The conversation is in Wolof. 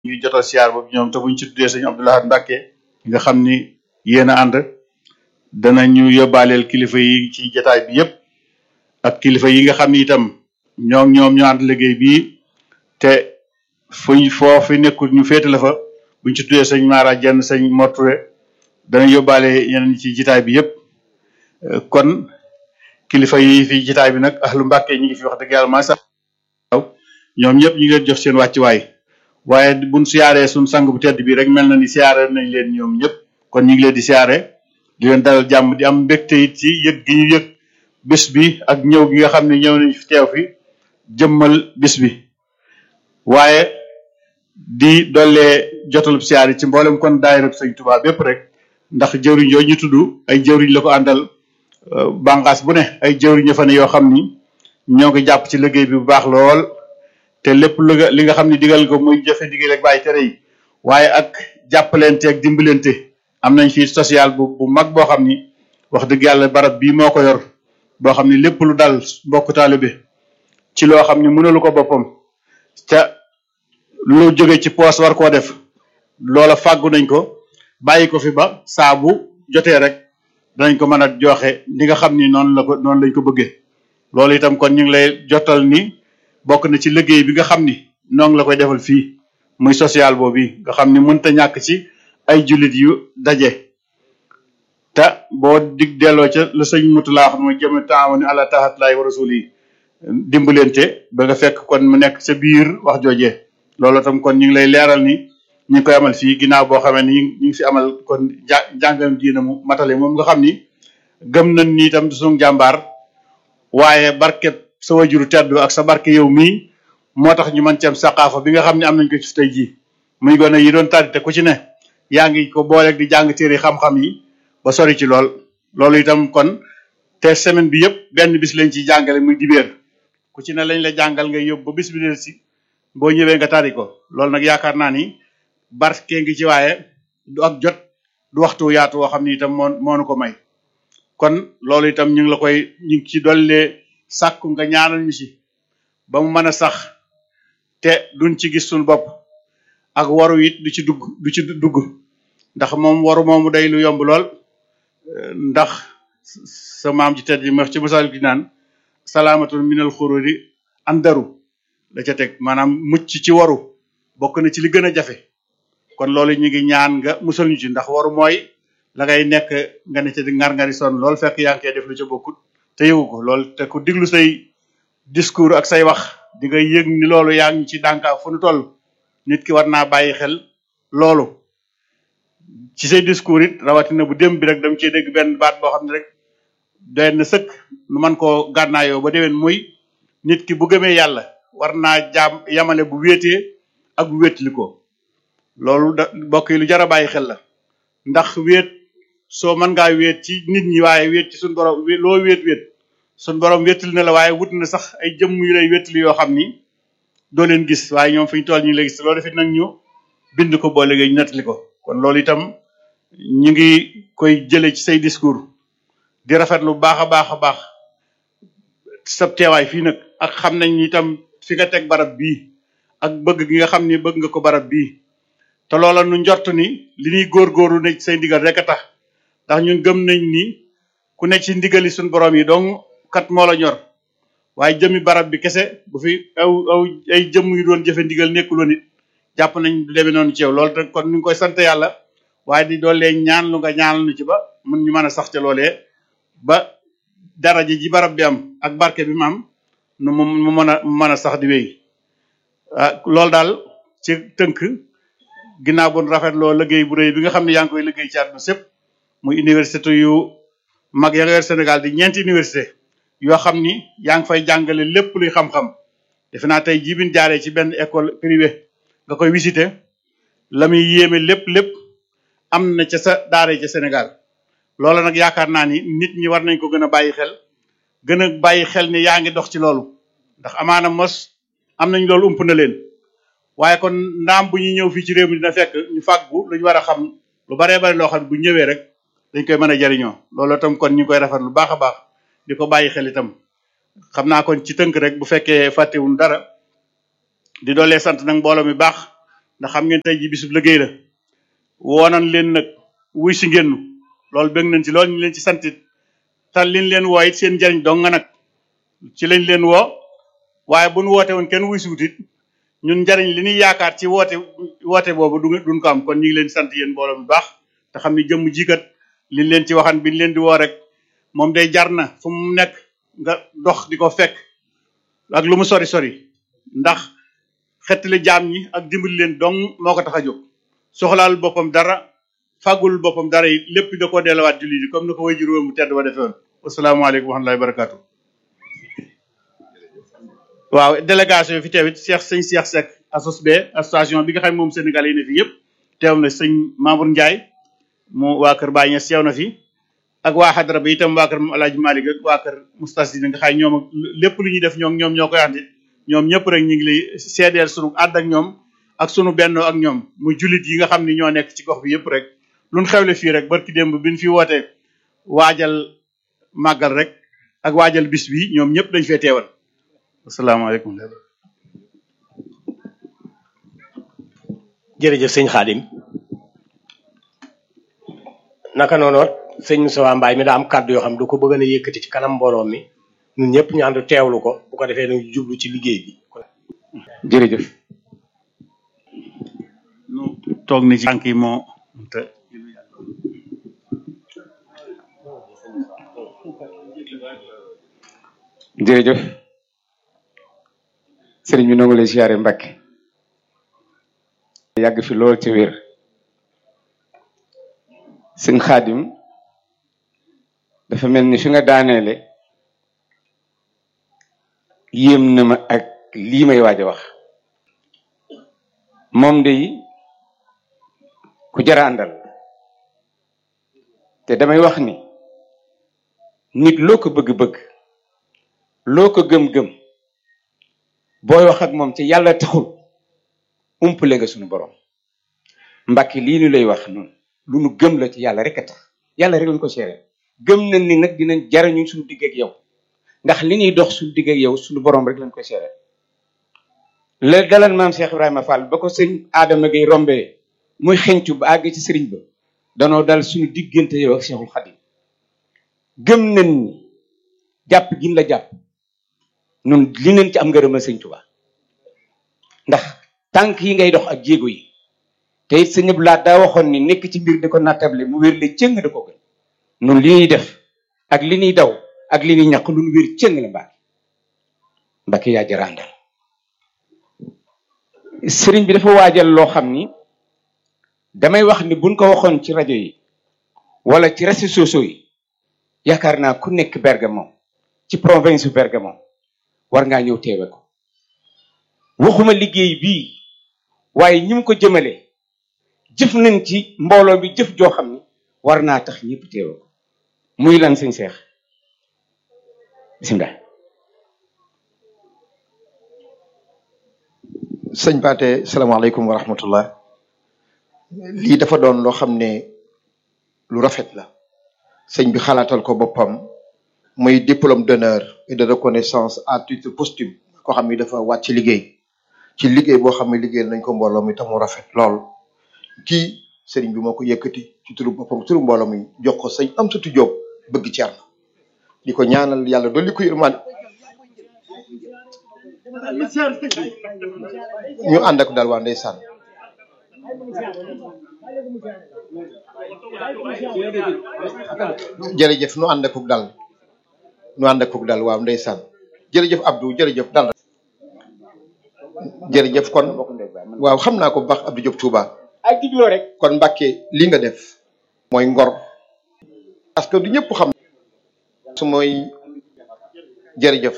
ñuy jotal siyaar boobu ñoom te buñ ci tuddee sëñ Abdoulahat Mbàkke nga xam ni yéen a ànd danañu yóbbaaleel kilifa yi ci jataay bi yépp ak kilifa yi nga xam ni itam ñoo ñoom ñu ànd liggéey bii te fuñ foofu nekkul ñu féete la fa buñ ci tuddee sëñ Mara Jenn sëñ Morture dana yóbbaale yeneen ci jitaay bi yépp kon kilifa yi fi jitaay bi nag ahlu Mbàkke ñi ngi fi wax dëgg yàlla maa sax ñoom ñëpp ñu ngi leen jox seen wàccuwaay waaye buñ siyaaree suñ sang bu tedd bi rek mel na ni siyaare nañ leen ñoom ñëpp kon ñu ngi leen di siyaare di leen dalal jàmm di am mbégte it ci yëg gi ñu yëg bés bi ak ñëw gi nga xam ne ñëw nañ fi teew fi jëmmal bis bi waaye di dollee jotalub siyaar yi ci mboolem kon daayira sëñ Tuubaa bépp rek ndax jëwriñ yooyu ñu tudd ay jëwriñ la ko àndal bànqaas bu ne ay jëwriñ ña fa ne yoo xam ni ñoo ngi jàpp ci liggéey bi bu baax lool te lépp lu nga li nga xam ne digal ko muy jëfe digal ak bàyyi tere yi waaye ak jàppalente ak dimbalante am nañ fii social bu bu mag boo xam ni wax dëgg yàlla barab bii moo ko yor boo xam ni lépp lu dal mbokk taalibe ci loo xam ni mënalu ko boppam te lu jóge ci poos war koo def loola fàggu nañ ko bàyyi ko fi ba saa bu jotee rek danañ ko mën a joxe li nga xam ni noonu la ko noonu lañ ko bëggee loolu itam kon ñu ngi lay jotal ni bokk na ci liggéey bi nga xam ni noonu la koy defal fii muy social boobu nga xam ni mënta ñàkk ci ay jullit yu daje te boo dig delloo ca la sëñ mutu laa xam mooy jëm taawani ala taxatulaay wa rasul yi dimbalante ba nga fekk kon mu nekk sa biir wax joojee loolu tam kon ñu ngi lay leeral ni ñu ngi koy amal fii ginnaaw boo xamee ni ñu ngi fi amal kon ja jàngam diina mu matale moom nga xam ni gëm nañ ni itam suñu jàmbaar waaye barkeb sa wajuru tedd ak sa barke yow mii moo tax ñu mën ci am saqaafa bi nga xam ne am nañ ko ci tey jii muy gone yi doon tari te ku ci ne yaa ngi ko booleeg di jàng téere xam-xam yi ba sori ci lool loolu itam kon te semaine bi yëpp benn bis lañ ciy jàngale muy dibéer ku ci ne lañ la jàngal nga yóbbu ba bis bi del si boo ñëwee nga tari ko loolu nag yaakaar naa ni barke ngi ci waaye du ak jot du waxtu yaatu woo xam ni itam moo moonu ko may kon loolu itam ñu ngi la koy ñu ngi ci dollee sàkku nga ñaanal ñu ci ba mu mën a sax te duñ ci gis suñu bopp ak waru it du ci dugg du ci dugg ndax moom waru moomu day lu yomb lool ndax sa maam ci tedd yi ma ci masal gi naan salaamatul minal xururi andaru la ca teg maanaam mucc ci waru bokk na ci li gën a jafe kon loolu ñu ngi ñaan nga musal ñu ci ndax waru mooy la ngay nekk nga ne ca di ngar-ngari sonn lool fekk yaa ngi koy def lu ca bokkut te yëgu ko loolu te ku diglu say discours ak say wax di nga yëg ni loolu yaa ngi ci dànkaa fu nu toll nit ki war naa bàyyi xel loolu ci say discours it rawatina bu dem bi rek dam cee dégg benn baat boo xam ne rek doy na sëkk nu man koo gànnaayoo ba déwén muy nit ki bu gëmee yàlla war naa jaam yamale bu wéetee ak bu wéetli ko loolu da mbokk yi lu jar a bàyyi xel la ndax wéet soo mën ngaa wéet ci nit ñi waaye wéet ci suñu borom loo wéet wéet suñu borom wéetali na la waaye wut na sax ay jëmm yu lay wéetali yoo xam ni doo leen gis waaye ñoom fi ñu toll ñu lay gis loolu defit nag ñu bind ko boo léegi ñu nettali ko kon loolu itam ñu ngi koy jële ci say discours di rafet lu baax a baax a baax sa teewaay fii nag ak xam nañ ni itam fi nga teg barab bii ak bëgg gi nga xam ni bëgg nga ko barab bii te loola nu njort ni li ñuy góorgóorlu ne ci say ndigal rek a tax ndax ñun gëm nañ ni ku ne ci ndigali suñu borom yi donc kat moo la ñor waaye jëmi barab bi kese bu fi aw aw ay jëmm yu doon jëfe ndigal nekkuloon it jàpp nañ du demee noonu ci yow loolu te kon ñu ngi koy sant yàlla waaye di doolee ñaan lu nga ñaanal nu ci ba mun ñu mën a sax ca loolee ba daraja ji barab bi am ak barke bi mu am nu mu mu mën a mën a sax di wéy ah loolu daal ci tënk ginnaaw bu rafetloo liggéey bu rëy bi nga xam ne yaa ngi koy liggéey ci àdduna sépp muy université yu mag ya nga yor Sénégal di ñeenti université yoo xam ni yaa ngi fay jàngale lépp luy xam-xam defe naa tey jii bi ñu jaaree ci benn école privée nga koy visiter la muy yéeme lépp lépp am na ca sa daara ca Sénégal loolu nag yaakaar naa ni nit ñi war nañ ko gën a bàyyi xel gën a bàyyi xel ni yaa ngi dox ci loolu ndax amaana mos am nañ loolu ump na leen waaye kon ndaam bu ñuy ñëw fii ci réew mi dina fekk ñu fàggu lu ñu war a xam lu baree bari loo xam bu ñëwee rek dañ koy mën a jariñoo loolu itam kon ñu ngi koy rafet lu baax a baax di ko bàyyi xel itam xam naa kon ci tënk rek bu fekkee fàttewuñ dara di doolee sant nag mbooloo mi baax ndax xam ngeen tey ji bisub liggéey la woonan leen nag wuy si ngeen loolu bëgg nañ ci loolu ñu leen ci santit tal liñ leen woo it seen njariñ dong nga nag ci lañ leen woo waaye bu nu woote woon kenn wuy si wut it ñun njariñ li ñuy yaakaar ci woote woote boobu du duñ ko am kon ñu ngi leen sant yéen mbooloo bu baax te xam ni jëmm jikat liñ leen ci waxan biñ leen di woo rek moom day jar na fu mu nekk nga dox di ko fekk ak lu mu sori sori ndax xettali jaam ñi ak dimbali leen dong moo ko tax a jóg soxlaal boppam dara fàggul boppam dara yi lépp da koo delluwaat julli di comme ni ko way juróom mu tedd ba defee woon asalaamaaleykum wa rahmatullahi wa barakatu waaw délégation yi fi teewit Cheikh sëñ Cheikh Seck asos be association bi nga xam ne moom Sénégal yi ne fi yëpp teew na sëñ Mamour Ndiaye mu waa kër Baye Niass teew na fi ak waa xadara bi itam waa kër Alaaji Malick ak waa kër Moustasdina nga xam ñoom lépp lu ñuy def ñoom ñoom ñoo koy andi ñoom ñëpp rek ñu ngi lay seedeel sunu ànd ak ñoom ak sunu bennoo ak ñoom muy jullit yi nga xam ne ñoo nekk ci gox bi yëpp rek luñ xewle fii rek barki démb bi ñu fi wootee waajal màggal rek ak waajal bis bi ñoom ñëpp dañ fee teewal asalaamaaleykum jërëjëf sëñ Xaadim naka noonu sëñ Moussa Mbaye mi daa am kàddu yoo xam du ko bëgg na yëkkati ci kanam mbooloo mi ñun ñëpp ñu ànd teewlu ko bu ko defee ñu jublu ci liggéey bi. jërëjëf nu toog ni ci tànk yi moo te jërëjëf sëriñ bi nongu lay siyaare Mbàkke yàgg fi lool ci wér sëñ Xaadim dafa mel ni fi nga daaneele yéem na ma ak lii may waaj a wax moom de ku jara àndal te damay wax ni nit loo ko bëgg-bëgg loo ko gëm-gëm booy wax ak moom ci yàlla taxul umpale nga suñu borom mbakki lii ñu lay wax noonu lu nu gëm la ci yàlla rek a tax yàlla rek lañ ko seere gëm nañ ni nag dinañ jariñu suñu digg ak yow ndax li ñuy dox suñu digg ak yow suñu borom rek lañ koy seere la dalal maam Cheikh Ibrahima Fall ba ko sëñ Adama Gueye rombee muy xencu ba àgg ci sëriñ ba danoo dal suñu diggante yow ak Cheikhul Khadim gëm nañ ni jàpp gin la jàpp nun li nañ ci am ngërëmal sëñ Tuubaa ndax tànk yi ngay dox ak jéego yi te it sëñ Abdou Lahad daa waxoon ni nekk ci mbir di ko nattable mu wér le cëng da ko gën nun li ñuy def ak li ñuy daw ak li ñuy ñàkk lu nu wér cëng la Mbàkke Mbàkke yaa jaraandal sëriñ bi dafa waajal loo xam ni damay wax ni buñ ko waxoon ci rajo yi wala ci réseaux sociaux yi yaakaar naa ku nekk Bergamo ci province bu Bergamo war ngaa ñëw teewe ko waxuma liggéey bii waaye ñi mu ko jëmale jëf nañ ci mbooloo bi jëf joo xam ni war naa tax ñëpp teewe ko muy lan sëñ Seex bisimilah sëñ Paate salaamaaleykum wa rahmatullah lii dafa doon loo xam ne lu rafet la sëñ bi xalaatal ko boppam muy diplôme d'honneur et de reconnaissance à titre posthume koo xam ni dafa wàcc liggéey ci liggéey boo xam ne liggéey nañ ko mbooloo mi tamu rafet lool kii sëriñ bi moo ko yëkkati ci turu boppam turu mbooloo mi jox ko sëñ am sutu jóob bëgg Ceerno di ko ñaanal yàlla dolli ko yërmaan ñu ànd ak daal waa ndeysaan jërëjëf nu ànd akuk dal nu ànd akuk dal waaw ndeysaan jërëjëf Abdou jërëjëf dal jërëjëf kon waaw xam naa ko bu baax Abdou Diop Touba ay digloo rek kon Mbàkke li nga def mooy ngor parce que du ñëpp xam su mooy jërëjëf